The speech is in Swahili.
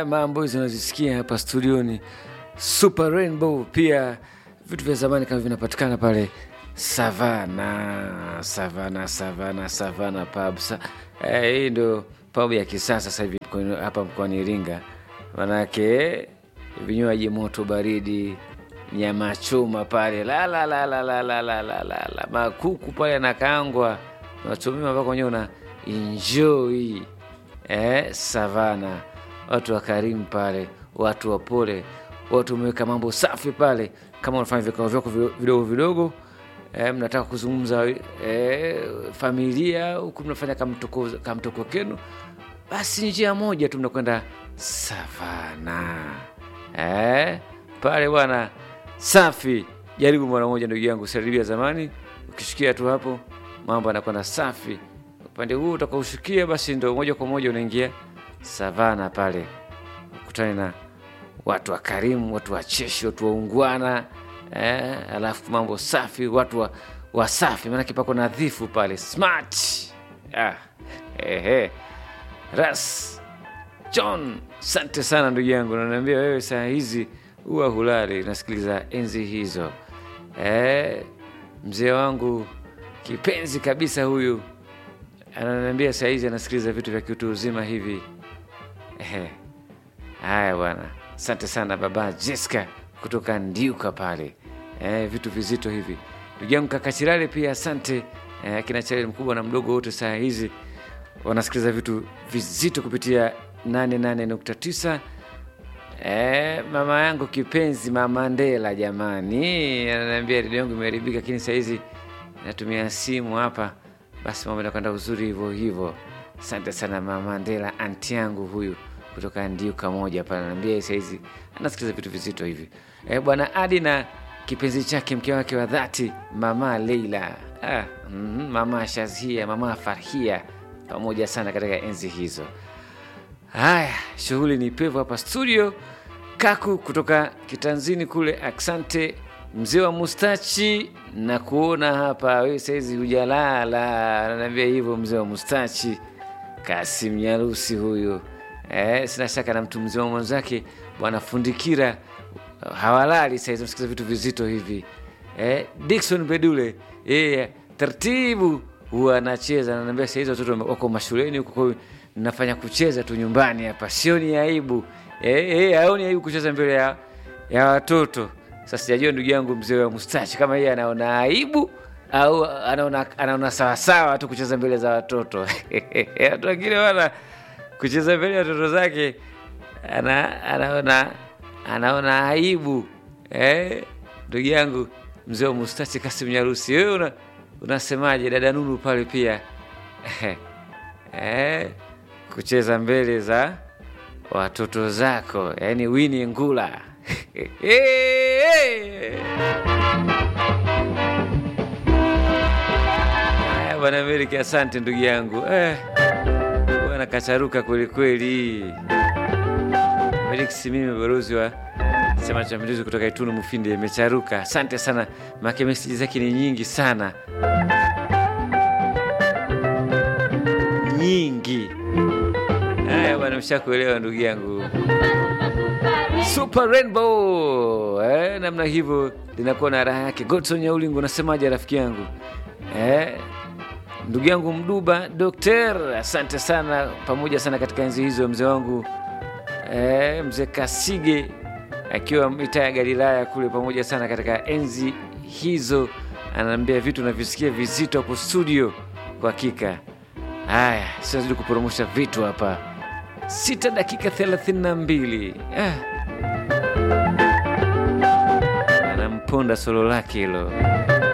mambo hizo unazisikia hapa studioni Super Rainbow. Pia vitu vya zamani kama vinapatikana pale Savana, Savana, Savana, Savana pub. Sa, eh, hii ndio pub ya kisasa sasa hivi mkoani- hapa mkoani Iringa, manake vinywaji moto baridi, nyama choma pale la la la la la la la la la la makuku pale yanakaangwa nachomiwa mpaka wenyewe una enjoy eh, Savana, watu wakarimu pale, watu wapole, watu wameweka mambo safi pale. Kama unafanya vikao vyako vi- vidogo vidogo eh, mnataka kuzungumza eh, familia huku mnafanya kamtoko, kamtoko kenu, basi njia moja tu mnakwenda Savana eh, pale bwana safi. Jaribu mara moja, ndugu yangu, saribia zamani, ukishikia tu hapo mambo yanakwenda safi. Upande huu utakaoshukia, basi ndo moja kwa moja unaingia Savana pale, ukutane na watu wakarimu, watu wacheshi, watu waungwana eh, alafu mambo safi, watu wa, wasafi, maanake pako nadhifu pale, smart ah, ehe. Ras John, asante sana ndugu yangu, nanaambia wewe saa hizi huwa hulali, nasikiliza enzi hizo eh, mzee wangu kipenzi kabisa huyu ananiambia saa hizi anasikiliza vitu vya kiutu uzima hivi. Ehe. Haya bwana, asante sana baba Jessica kutoka Ndiuka pale eh, vitu vizito hivi. Ndugu yangu kaka Chirale pia asante eh, akina Chirale mkubwa na mdogo wote saa hizi wanasikiliza vitu vizito kupitia 88.9. Eh, mama yangu kipenzi mama Ndela jamani, ananiambia redio yangu imeharibika, lakini saa hizi natumia simu hapa, basi mambo yanakwenda uzuri hivyo hivyo. Asante sana mama Ndela, anti yangu huyu kutoka Ndiuka moja pale, ananiambia saa hizi anasikiliza vitu vizito hivi. Eh, bwana Adi na kipenzi chake mke wake wa dhati mama Leila, ah, mm, mama Shazia, mama Farhia pamoja sana katika enzi hizo. Haya, shughuli ni pevu hapa studio. Kaku kutoka kitanzini kule, aksante mzee wa mustachi na kuona hapa wewe saizi hujalala, ananiambia hivyo mzee wa mustachi Kasim Nyarusi huyu. Eh, sina shaka na mtu mzima mwenzake bwana Fundikira hawalali saizi, nasikiza vitu vizito hivi. Eh, Dickson Bedule yeye taratibu huwa anacheza, ananiambia saizi watoto wako mashuleni huko, kwa hiyo nafanya kucheza tu nyumbani hapa, sioni aibu eh, eh, haoni aibu kucheza mbele ya, ya watoto. Sasa sijajua ndugu yangu mzee wa mustachi kama yeye anaona aibu au anaona, anaona sawasawa tu kucheza mbele za watoto watu wengine wana kucheza mbele ya watoto zake ana, anaona anaona aibu eh, ndugu yangu mzee wa mustachi Kasim Nyarusi, wewe una, unasemaje dada Nunu pale pia eh, kucheza mbele za watoto zako, yani Winnie Ngula Haya bwana Amerika, asante ndugu yangu eh, bwana kacharuka kwelikweli. Felix, mimi balozi wa Chama cha Mapinduzi kutoka Itunu Mufindi, imecharuka. Asante sana, make meseji zake ni nyingi sana, nyingi. Haya bwana, mshakuelewa ndugu yangu. Super Rainbow eh, namna hivyo linakuwa na raha yake. Godson Nyaulingo, unasemaje rafiki yangu eh? Ndugu yangu Mduba Dokter, asante sana, pamoja sana katika enzi hizo, mzee wangu eh, mzee Kasige akiwa mitaa ya Galilaya kule, pamoja sana katika enzi hizo, anaambia vitu navisikia vizito hapo studio. Kwa hakika, haya siwazidi kuporomosha vitu hapa, sita dakika thelathini na mbili ah. Anamponda solo lake hilo.